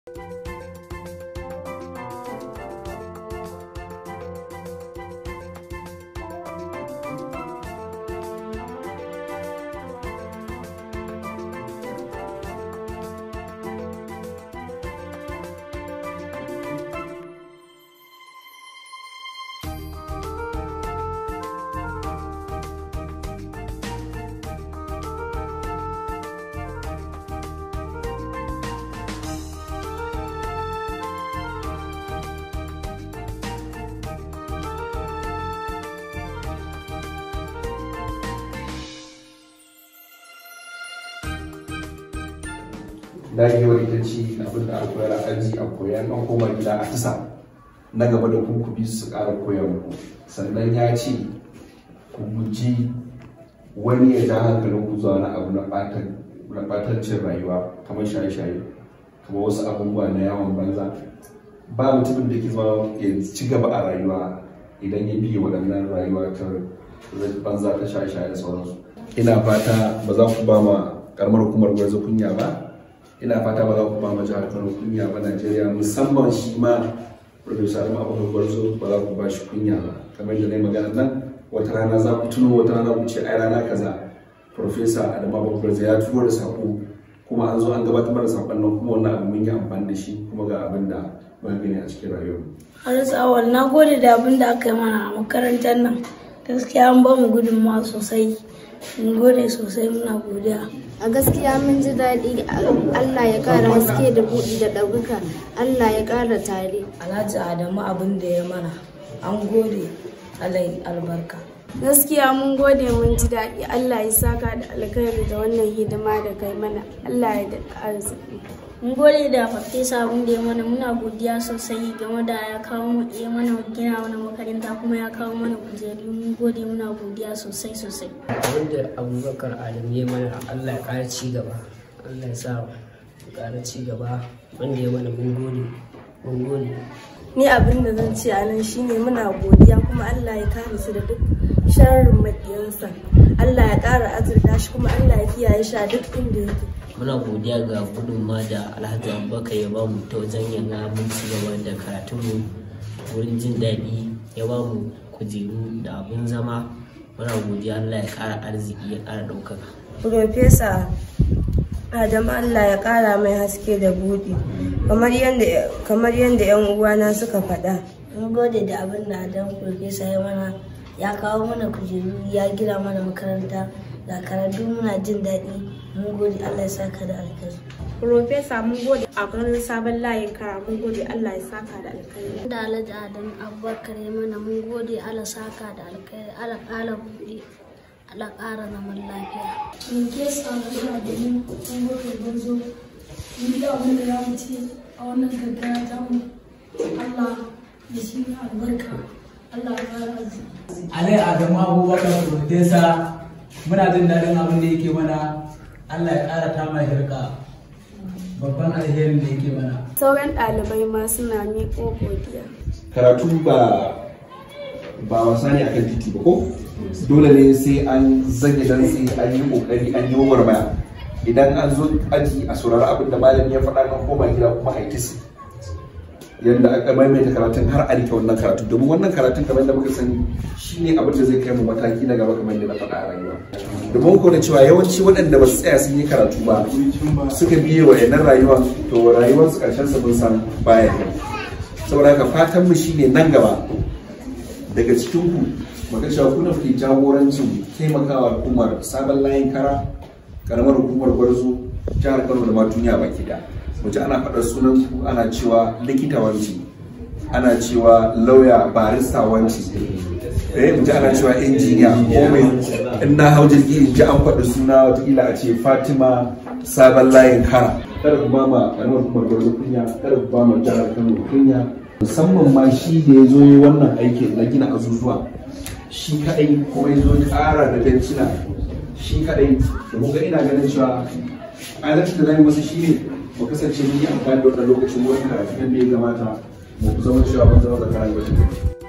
dagewar ita ce abin da aka koyar a aji a koyar an koma gida a tisa na gaba da ku ku bi su ƙara koyar muku sannan ya ce ku guji wani ya ja hankalin ku zuwa na abu na ɓatancin rayuwa kamar shaye-shaye kamar wasu abubuwa na yawon banza ba mutumin da ke zama ya ci gaba a rayuwa idan ya biye waɗannan rayuwa ta banza ta shaye-shaye da sauransu ina fata ba za ku ba ma karamar hukumar gwarzo kunya ba ina fata ba za ku ba ma jihar kano kunya ba najeriya musamman shi ma professor adam abubakar gwarzo ba za ku ba shi kunya ba kamar da na yi magana nan wata rana za ku tuno wata rana ku ce ai rana kaza professor adam abubakar gwarzo ya turo da sako kuma an zo an gabatar da sakon nan kuma wannan abu mun yi amfani da shi kuma ga abin da muka gani a cikin rayuwar Haris Awal na gode da abin da aka yi mana a makarantar nan gaskiya an ba mu gudunmawa sosai mun gode sosai muna godiya a gaskiya mun ji daɗi allah ya ƙara haske da buɗi da ɗaukaka allah ya ƙara tare alhaji adamu abin da ya mana an gode alai albarka gaskiya mun gode mun ji daɗi allah ya saka da alkhairi da wannan hidima da kai mana allah ya da arziki mun gode da farfesa abin da ya mana muna godiya sosai game da ya kawo mu ya mana gina mana makaranta kuma ya kawo mana kujeru mun gode muna godiya sosai sosai wanda abubakar adam ya mana allah ya ƙara ci gaba allah ya sa ya ƙara ci gaba wanda ya mana mun gode mun gode ni abin da zan ce a nan shine muna godiya kuma Allah ya kare su da duk sharrin maƙiyansa Allah ya ƙara azurta shi kuma Allah ya kiyaye shi a duk inda yake muna godiya ga gudunma da alhaji abubakar ya bamu ta wajen yana mun ci gaba da karatunmu wurin jin daɗi ya bamu kujeru da abin zama muna godiya allah ya ƙara arziki ya ƙara ɗaukaka Profesa Adam Allah ya ƙara mai haske da buɗi kamar yadda 'yan uwana suka faɗa. mun gode da abin da adam farfesa ya mana ya kawo mana kujeru ya gina mana makaranta ga karatu muna jin daɗi mun gode allah ya saka da alkhairi Profesa mun gode a ganin sabon layin kara mun gode Allah ya saka da alkhairi. da alhaji adam abubakar ya mana mun gode allah saka da alkhairi allah ƙara buɗe allah ƙara zaman lafiya in case of ina da yin kuma gwarzo ni da abin da za mu ce a wannan gaggara ta mu Allah ya shi albarka Allah ya fara arziki Alai Adamu Abubakar Profesa muna jin daɗin abin da yake mana Allah ya ƙara ta mai hirka babban alherin da yake mana. sauran ɗalibai ma suna miƙo godiya karatu ba ba wasa ne akan titi ba ko dole ne sai an zage dan sai an yi kokari an yi warmaya idan an zo aji a saurari abin da malami ya faɗa kan koma gida kuma a yi kisi yadda aka maimaita karatun har a rike wannan karatun domin wannan karatun kamar da muka sani shine abin da zai kai mu mataki na gaba kamar yadda na faɗa a rayuwa domin ko da cewa yawanci waɗanda ba su tsaya sun yi karatu ba suka biye wa yanar rayuwa to rayuwarsu ƙarshen sa mun san baya kai saboda haka fatan mu shine nan gaba daga cikin ku maka cewa kuna fi jagorancin taimakawa hukumar sabon layin kara karamar hukumar gwarzo jihar kano da ma duniya baki da wace ana faɗar sunan ku ana cewa likita wanci ana cewa lauya barista wanci eh mu ji ana cewa injiniya ko mai in na hau jirgi in ji an faɗi suna watakila a ce fatima sabon layin kara kada ku ba ma karamar hukumar gwarzo kunya kada ku ba ma jihar kano kunya musamman ma shi da ya zo yi wannan aikin na gina azuzuwa shi kadai kuma ya zo ƙara da bencina shi kadai da muka ina ganin cewa adalci da zai masa shi ne mu kasance mun yi amfani da wannan lokacin wurin karatu yadda ya gamata mu zama cewa mun zama tsakanin wajen